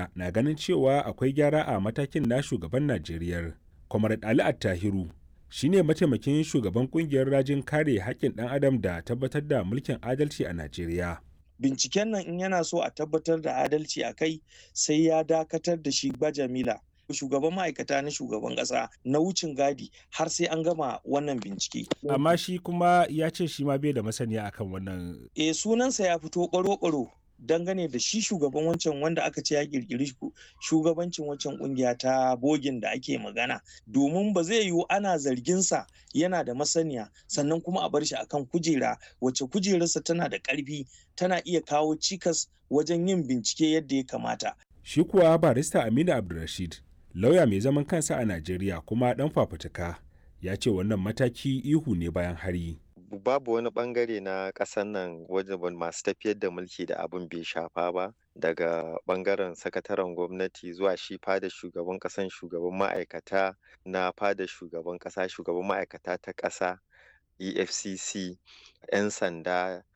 ɗaya na ganin cewa akwai gyara a matakin na shugaban najeriya kwamar ali attahiru shine mataimakin shugaban kungiyar rajin kare haƙƙin ɗan adam da tabbatar da mulkin adalci a najeriya binciken nan in yana so a tabbatar da adalci a kai sai ya dakatar da shi bajamila shugaban ma'aikata na shugaban ƙasa na wucin gadi har sai an gama wannan bincike. amma shi kuma ya ce shi ma bai da masaniya akan wannan e sunansa ya fito ɓaro-ɓaro dangane da shi shugaban wancan wanda aka ce ya kirkiri shugabancin wancan kungiya ta bogin da ake magana domin ba zai yiwu ana zarginsa yana da masaniya sannan kuma a bar shi akan kujera wacce kujerarsa tana da ƙarfi tana iya kawo cikas wajen yin bincike yadda ya kamata shi kuwa barista aminu abdulrashid lauya mai zaman kansa a najeriya kuma dan fafutuka ya ce wannan mataki ihu ne bayan hari babu wani bangare na ƙasar nan wajen masu tafiyar da mulki da abin bai shafa ba daga bangaren sakataren gwamnati zuwa shi fada shugaban ƙasan shugaban ma'aikata na fada shugaban ƙasa shugaban ma'aikata ta ƙasa efcc 'yan sanda